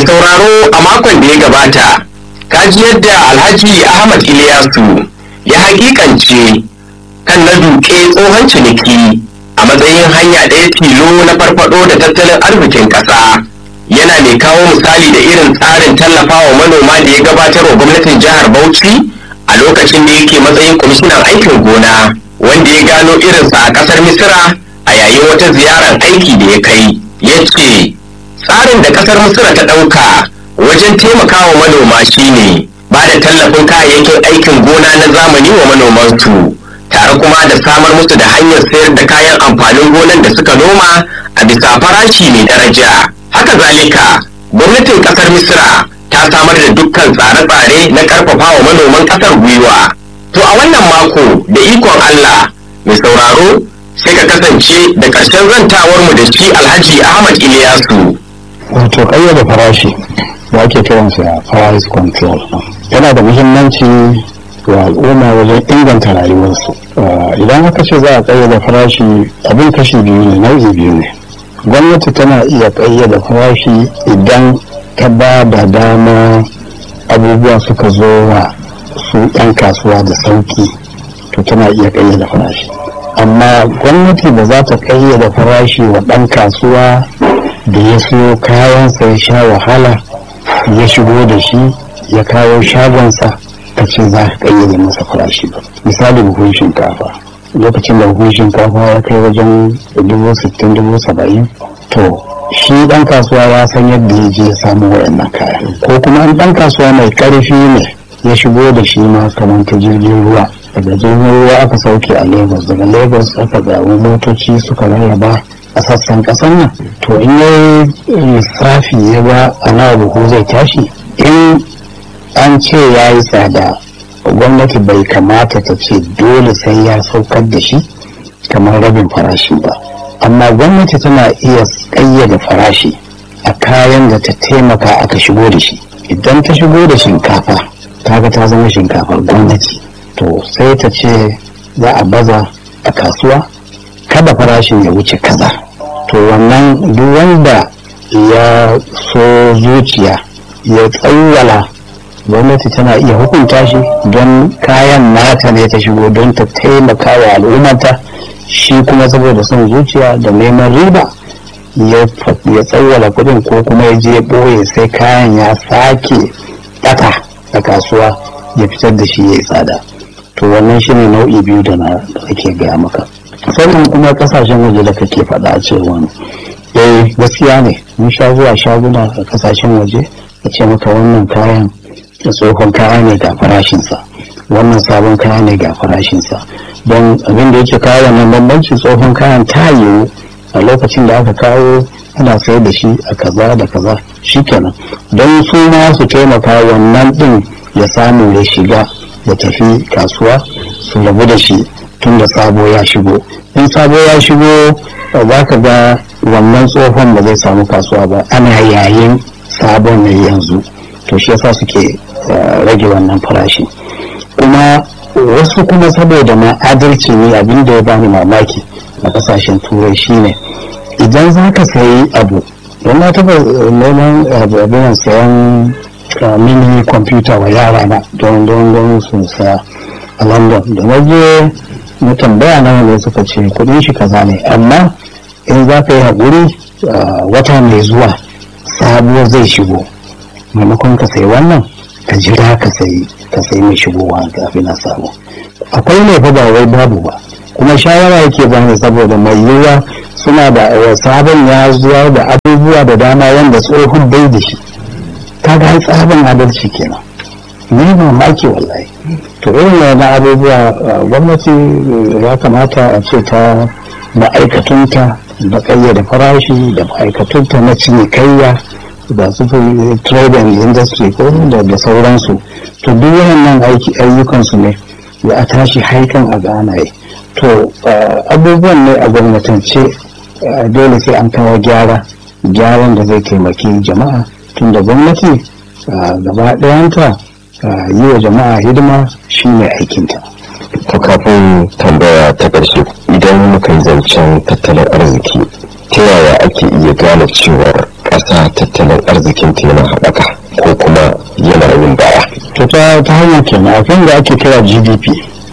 Mai sauraro a makon da ya gabata, kaji yadda Alhaji Ahmad Iliyasu ya hakikance kan na duke tsohon ciniki a matsayin hanya ɗaya tilo na farfado da tattalin arzikin ƙasa. Yana mai kawo misali da irin tsarin tallafawa manoma da ya gabatar wa gwamnatin jihar Bauchi a lokacin da yake matsayin kwamishinan aikin gona wanda ya gano irinsa a ƙasar Misira a yayin wata ziyarar aiki da ya kai. Ya ce, tsarin da kasar misira ta ɗauka wajen taimakawa manoma shine ba da tallafin kayayyakin aikin gona na zamani wa manomansu tare kuma da samar musu da hanyar sayar da kayan amfanin gonan da suka noma a bisa farashi mai daraja haka zalika gwamnatin kasar misira ta samar da dukkan tsare-tsare na karfafa wa manoman kasar gwiwa to a wannan mako da ikon allah mai sauraro sai ka kasance da ƙarshen zantawarmu da shi alhaji ahmad iliyasu wato ƙayyade farashi da ake kiransa price control yana da muhimmanci ga al'umma wajen inganta rayuwarsu idan aka ce za a ƙayyade farashi abin kashi biyu ne nau'i biyu ne gwamnati tana iya ƙayyade farashi idan ta ba da dama abubuwa suka zo wa su 'yan kasuwa da sauki to tana iya ƙayyade farashi amma gwamnati ba za ta ƙayyade farashi wa ɗan kasuwa da ya siyo kayansa ya sha wahala ya shigo da shi ya kawo shagonsa ka ce za ka kayyade masa farashi ba misali buhun shinkafa lokacin da buhun shinkafa ya kai wajen dubu sittin dubu saba'in to shi dan kasuwa ya san yadda ya je ya samu wayannan kaya ko kuma an dan kasuwa mai karfi ne ya shigo da shi ma kamar ta jirgin ruwa daga jirgin ruwa aka sauke a lagos daga lagos aka zaɓi motoci suka rarraba a sassan ƙasar nan to in yi lissafi ya ga a nawa buhu zai tashi in an ce ya yi tsada gwamnati bai kamata ta ce dole sai ya saukar da shi kamar rabin farashi ba amma gwamnati tana iya ƙayyade farashi a kayan da ta taimaka aka shigo da shi idan ta shigo da shinkafa kaga ta zama shinkafar gwamnati to sai ta ce za a baza a kasuwa kada farashin ya wuce kaza to wannan duk wanda ya so zuciya ya tsawwala gwamnati tana iya hukunta shi don kayan nata ne ta shigo don ta taimaka wa al'ummata shi kuma saboda son zuciya da neman riba ya tsawwala kudin ko kuma ya je ɓoye sai kayan ya sake ɗaka a kasuwa ya fitar da shi ya yi tsada to wannan shi ne nau'i biyu da na ake gaya maka sannan kuma kasashen waje da kake faɗa a cewa eh gaskiya ne mun sha zuwa shaguna a kasashen waje a ce maka wannan kayan da tsohon kaya ne ga farashinsa wannan sabon kaya ne ga farashinsa don abin da yake kawo wannan bambanci tsohon kayan ta yiwu a lokacin da aka kawo ana sayar da shi a kaza da kaza shikenan don su ma su taimaka wannan din ya samu ya shiga ya tafi kasuwa su rabu da shi tun da sabo ya shigo in sabo ya shigo za ka ga wannan tsohon ba zai samu kasuwa ba ana yayin sabon ne yanzu to shi yasa suke rage wannan farashi kuma wasu kuma saboda ma adalci ne abin da ya bani mamaki a kasashen turai shine idan za ka sayi abu don na taba neman abin sayan mini kwamfuta wa yara na don don don su saya a london da waje na tambaya na ne suka ce kudin shi kaza ne amma in za ka yi haƙuri wata mai zuwa sabuwar zai shigo maimakon ka sayi wannan ka jira ka sayi ka sayi mai shigowa kafin na samu akwai ne fa ba wai babu ba kuma shawara yake bani saboda mai yiwuwa suna da sabon ya zuwa da abubuwa da dama wanda tsohon bai da shi kaga tsaban adalci kenan ni mamaki wallahi to irin na abubuwa gwamnati ya kamata a ce ta ma'aikatunta da kayyade farashi da ma'aikatunta na cinikayya da su trade and industry ko da sauransu to duk wannan ayyukansu ne ya a tashi haikan a ganaye to abubuwan ne a gwamnatance dole sai an kawo gyara gyaran da zai taimaki jama'a tun da gwamnati gaba ɗayanta yi wa jama'a hidima shi ne aikinta to kafin tambaya ta ƙarshe idan muka yi zancen tattalin arziki ta yaya ake iya gane cewar ƙasa tattalin arzikin ta yana haɓaka ko kuma yana yin baya to ta ta hanyar kenan akwai da ake kira gdp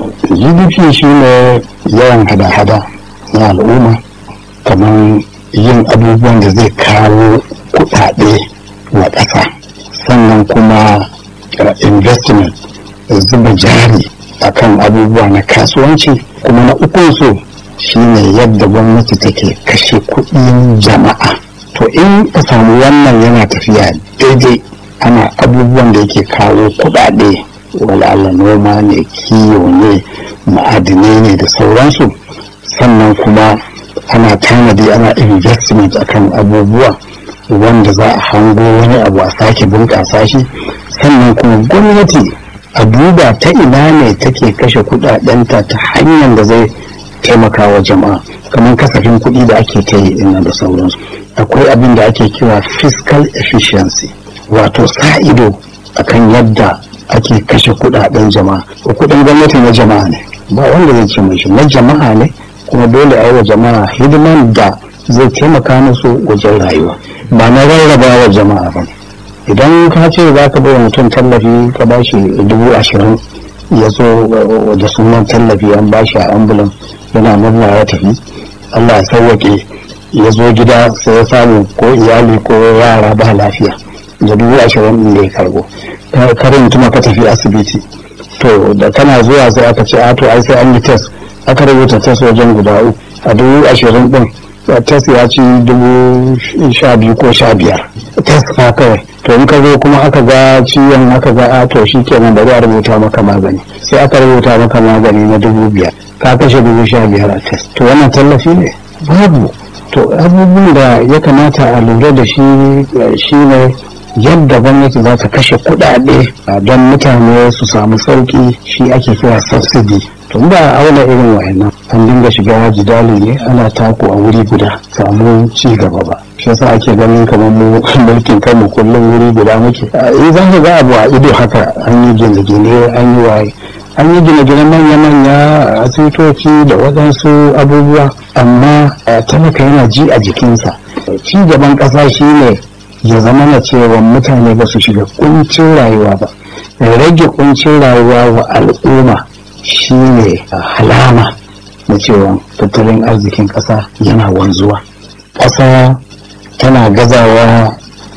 gdp shine yawan hada-hada na al'umma kamar yin abubuwan da zai kawo kuɗaɗe wa ƙasa sannan kuma uh, investment zuba jari akan abubuwa na kasuwanci kuma na ukunsu shine yadda gwamnati take kashe kuɗin jama'a to in ka samu wannan yana tafiya daidai ana abubuwan da yake kawo kuɗaɗe wala'ala noma ne kiwo ne ma'adinai ne da sauransu sannan kuma ana tanadi ana investment akan abubuwa wanda za a hango wani abu a sake bunƙasa shi sannan kuma gwamnati a duba ta ina ne take kashe kudadenta ta hanyar da zai taimaka wa jama'a kamar kasafin kuɗi da ake ta yi ina da sauransu akwai abin da ake kira fiscal efficiency wato sa ido akan yadda ake kashe kudaden jama'a kudin gwamnati na jama'a ne ba wanda zai ce mai shi na jama'a ne kuma dole a yi wa jama'a hidiman da zai taimaka musu wajen rayuwa ba na rarraba wa jama'a ba idan ka ce za ka bai mutum tallafi ka ba shi dubu ashirin ya zo da sunan tallafi an ba shi a ambulan yana murna ya tafi allah ya sauwaƙe ya zo gida sai ya samu ko iyali ko yara ba lafiya da dubu ashirin ɗin da ya karbo karin mutum ka tafi asibiti to da kana zuwa sai aka ce a to ai sai an yi test aka rubuta test wajen guda uku a dubu ashirin ɗin test ya ci dubu sha biyu ko sha biyar test fa kawai to in ka zo kuma aka ga ciwon aka ga a to shi kenan bari a rubuta maka magani sai aka rubuta maka magani na dubu biyar ka kashe dubu sha biyar a test to wannan tallafi ne babu to abubuwan da ya kamata a lura da shi shi ne yadda gwamnati za ta kashe kuɗaɗe don mutane su samu sauƙi shi ake kira subsidy tun ba a auna irin wayannan an dinga shiga jidali ne ana tako a wuri guda samu ci gaba ba shi yasa ake ganin kamar mu mulkin kanmu kullum wuri guda muke in za ka ga abu a ido haka an yi gine-gine an yi waye an yi gine-gine manya-manya asibitoci da waɗansu abubuwa amma talaka yana ji a jikinsa ci gaban ƙasa shine ya zama na cewa mutane ba su shiga kuncin rayuwa ba rage kuncin rayuwa wa al'umma shine halama na cewa tattalin arzikin ƙasa yana wanzuwa ƙasa tana gazawa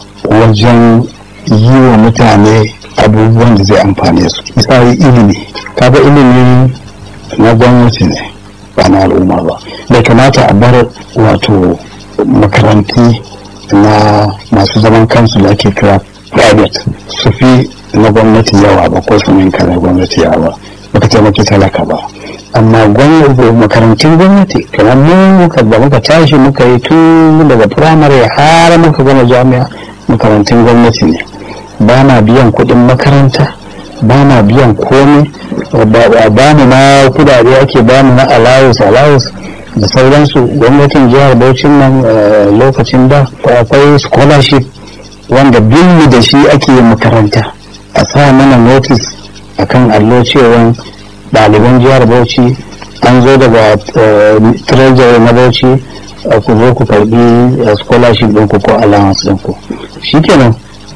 wajen yi wa mutane abubuwan da zai amfane su misali ilimi kaga ilimi na gwamnati ne ba na al'umma ba bai kamata a bar wato makaranti na masu zaman kansu da ake kira private su fi na gwamnati yawa ba ko su ninka na gwamnati yawa baka taimaki talaka ba amma makarantun gwamnati kamar mu muka da muka tashi muka yi tun daga firamare har muka gama jami'a makarantun gwamnati ne ba na biyan kuɗin makaranta ba na biyan komai ba mu na kudade ake ba mu na allowance allowance da sauransu gwamnatin jihar Bauchin nan lokacin da akwai scholarship wanda billu da shi ake makaranta a sa mana notice akan allo cewa ɗaliban jihar Bauchi an zo daga treasury na Bauchi ku zo ku karbi scholarship ɗinku ko allowance ɗinku shikenan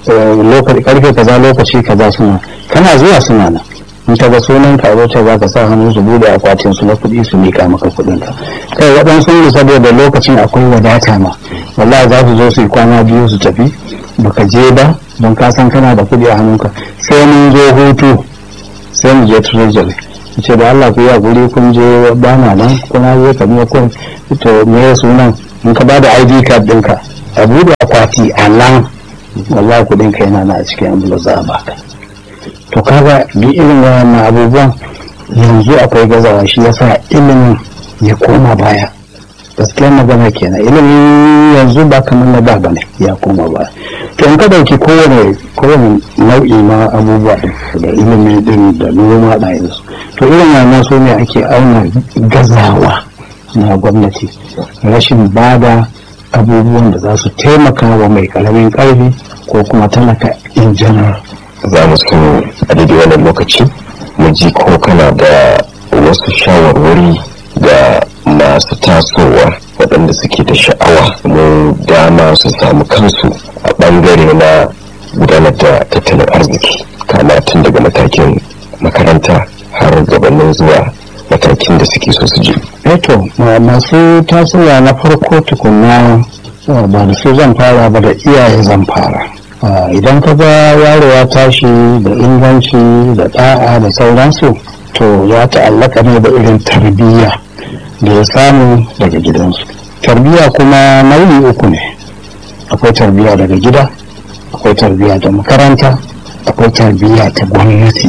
karfe kaza lokaci kaza suna kana zuwa suna nan in ka ga sunan ka zo za ka sa hannu su bude akwatin su na kuɗi su mika maka kuɗin ka kai waɗansu ne saboda lokacin akwai wadata ma wallahi za su zo su yi kwana biyu su tafi baka je ba don ka san kana da kuɗi a hannunka sai mun zo hutu sai mu je treasury ce da Allah ku yi guri kun je ba na nan kuna je ka biya kun to me sunan in ka ba da ID card ɗinka a bude akwati a nan wallahi kuɗin ka yana na a cikin envelope za a baka to kaga bi irin wayannan abubuwan yanzu akwai gazawa shi yasa ilimin ya koma baya gaskiyar magana kenan ilimin yanzu ba kamar na da bane ya koma baya to in ka dauki kowane kowane nau'i na abubuwa da ilimi din da noma da yanzu to irin wannan su ne ake auna gazawa na gwamnati rashin bada abubuwan da za su taimaka wa mai karamin karfi ko kuma talaka in general za mu so a daidai wannan lokaci mu ji ko kana da wasu shawarwari ga masu tasowa waɗanda suke da sha'awa mu dama su samu kansu a ɓangare na gudanar da tattalin arziki kama tun daga matakin makaranta har gabanin zuwa matakin da suke so su je. eto masu tasowa na farko tukuna ba da su zan fara ba da iyaye zan fara idan ka ga yaro ya tashi da inganci da ɗa'a da sauransu to ya ta'allaka ne da irin tarbiyya da ya samu daga gidansu tarbiyya kuma nau'i uku ne akwai tarbiyya daga gida akwai tarbiyya da makaranta akwai tarbiyya ta gwamnati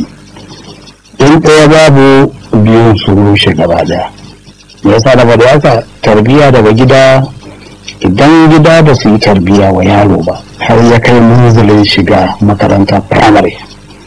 in ɗaya babu biyun su rushe gaba daya me yasa da da haka tarbiyya daga gida idan gida ba su yi tarbiyya wa yaro ba har ya kai munzulin shiga makaranta primary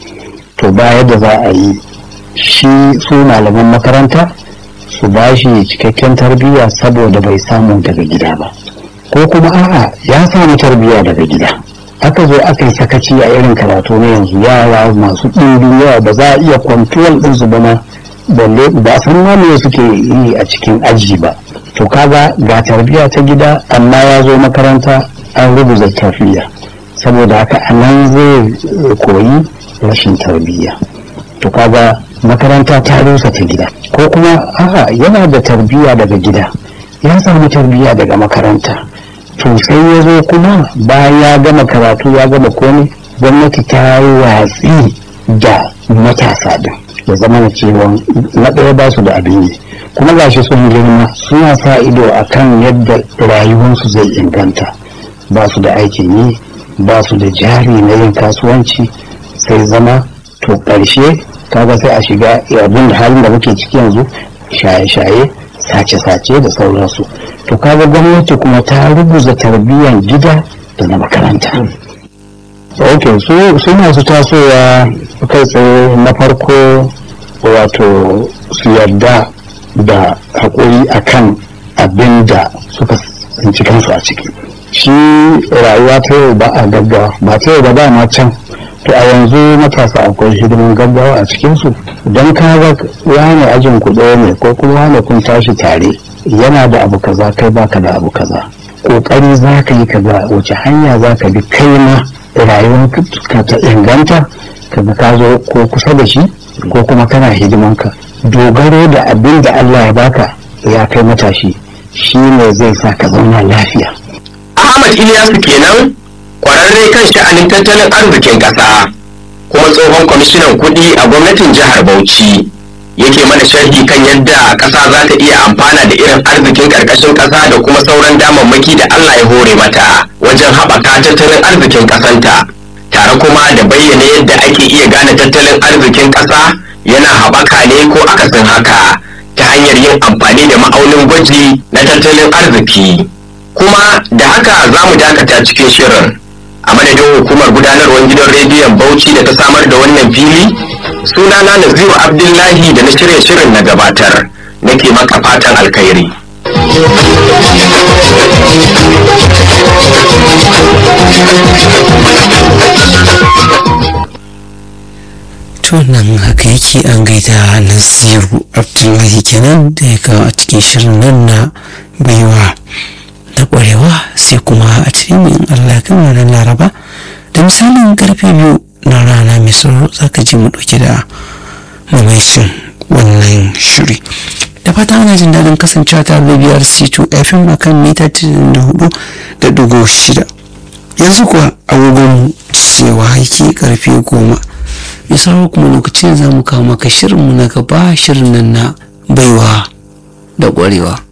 to ba yadda za a yi shi su malaman makaranta su ba shi cikakken tarbiyya saboda bai samu daga gida ba ko kuma a'a ya samu tarbiyya daga gida aka zo aka yi sakaci a irin karatu na yanzu yara masu ɗimbin yawa ba za a iya kwantuwal ɗinsu ba ma balle ba san ma me suke yi a cikin aji ba to kaga ga tarbiyya ta gida amma ya zo makaranta an rubuta tarbiyya saboda haka a nan zai koyi rashin tarbiyya to kaga makaranta ta rusa ta gida ko kuma a'a yana da tarbiyya daga gida ya samu tarbiyya daga makaranta to sai ya zo kuma bayan ya gama karatu ya gama komai gwamnati ta yi watsi da matasa din ya zama na cewa na ɗaya ba su da abin yi kuma gashi sun girma suna sa ido a kan yadda rayuwarsu zai inganta ba su da aikin yi ba su da jari na yin kasuwanci sai zama to ƙarshe kaga sai a shiga abin da halin da muke ciki yanzu shaye-shaye sace-sace da sauransu to kaga gwamnati kuma ta rubuza tarbiyyar gida da na makaranta ok su masu tasowa kai tsaye na farko wato su yarda da haƙuri akan abin da suka tsinci kansu a ciki shi rayuwa ta yau ba a gaggawa ba ta yau ba ba ma can to a yanzu matasa akwai hidimin gaggawa a cikinsu don ka ga wani ajin ku ɗaya ne ko kuma wani kun tashi tare yana da abu kaza kai baka da abu kaza kokari za ka yi kaza wace hanya za ka bi kai ma rayuwar ka ta inganta kaga ka zo ko kusa da shi ko kuma kana hidimanka dogaro da abin da Allah ya baka ya kai matashi shi ne zai sa ka zauna lafiya Ahmad Ilyasu kenan kwararre kan sha'anin tattalin arzikin ƙasa kuma tsohon kwamishinan kuɗi a gwamnatin jihar Bauchi yake mana sharhi kan yadda ƙasa za ta iya amfana da irin arzikin ƙarƙashin ƙasa da kuma sauran damammaki da Allah ya hore mata wajen haɓaka tattalin arzikin ƙasanta tare kuma da bayyana yadda ake iya gane tattalin arzikin ƙasa yana haɓaka ne ko akasin haka ta hanyar yin amfani da ma'aunin gwaji na tattalin arziki kuma da haka za mu dakata cikin shirin a madadin hukumar gudanarwar gidan rediyon bauchi da ta samar da wannan fili sunana naziru abdullahi da na shirya shirin na gabatar nake maka fatan alkhairi to nan haka yake an gaida nasiru abdullahi kenan da ya kawo a cikin shirin nan na baiwa da ƙwarewa sai kuma a cikin in allah kan ranar laraba da misalin karfe biyu na rana mai sauro za ka ji mu ɗauke da mamaicin wannan shiri da fata ana jin daɗin kasancewa tare da biyar c2 fm a kan mita 94 da dugo shida yanzu kuwa agogon cewa haiki karfe goma mai sauro kuma lokacin za mu kawo maka shirinmu na gaba shirin nan na baiwa da ƙwarewa